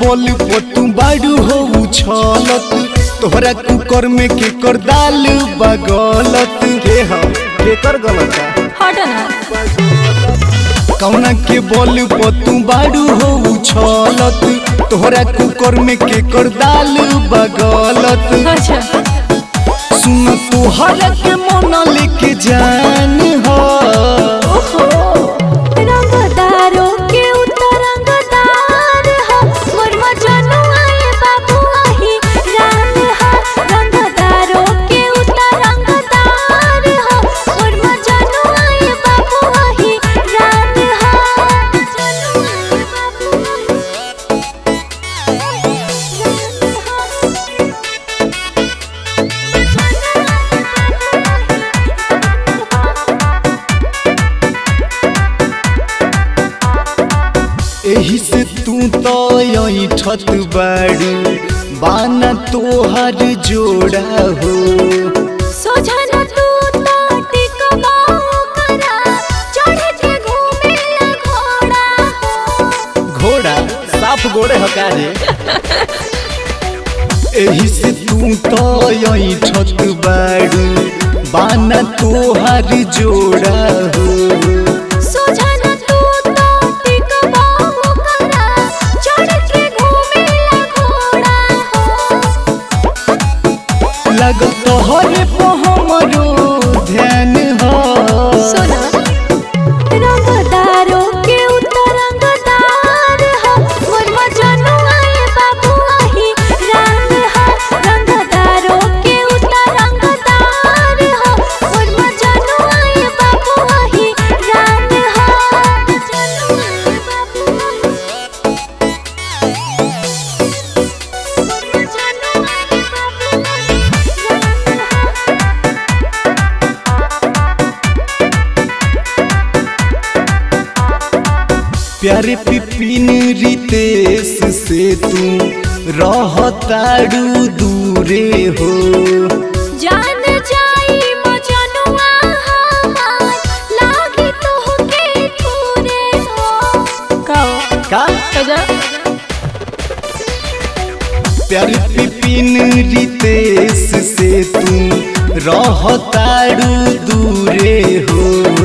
बोल पोतू बाड़ू हो उछलत तोहरा कुकर में के कर दाल बगलत के हम के कर गलत हट ना कौना के बोल पोतू बाड़ू हो उछलत तोहरा कुकर में के कर दाल बगलत अच्छा सुन तोहरा के मन लेके जान हो ओहो रंगदारो के उतर रंगदार हो मोर मजनुआ ये बाबू आही रान हो रंगदारो के उतर रंगदार हो मोर मजनुआ ये बाबू आही रान हो मजनुआ ये बाबू एही से तू तो यही छत बाड़ू बाना तोहर जोड़ा हो सोझन तू ताटी कबाऊ करा चढ़ के घूमे घोड़ा हो घोड़ा साफ गोड़े हका रे एही से तू तो यही छत बाड़ू बाना तोहर जोड़ा हो सोझन तू ताटी कबाऊ करा चढ़ के घूमे घोड़ा हो लग तोहरे पे हमरो ध्यान हो सुना रंगदारो के उतर रंगदार हो मोर मजनुआ ये बाबू आही रान हो रंगदारो के उतर रंगदार हो मोर मजनुआ ये बाबू आही रान हो मजनुआ ये बाबू मोर मजनुआ ये बाबू आही रान हो प्यारे पिपिन रितेश से तू रहताड़ू दूरे हो जान जाई मजनुआ हमार लागी तोहके पूरे हो कहो का कजा प्यारे पिपिन रितेश से तू रहताड़ू दूरे हो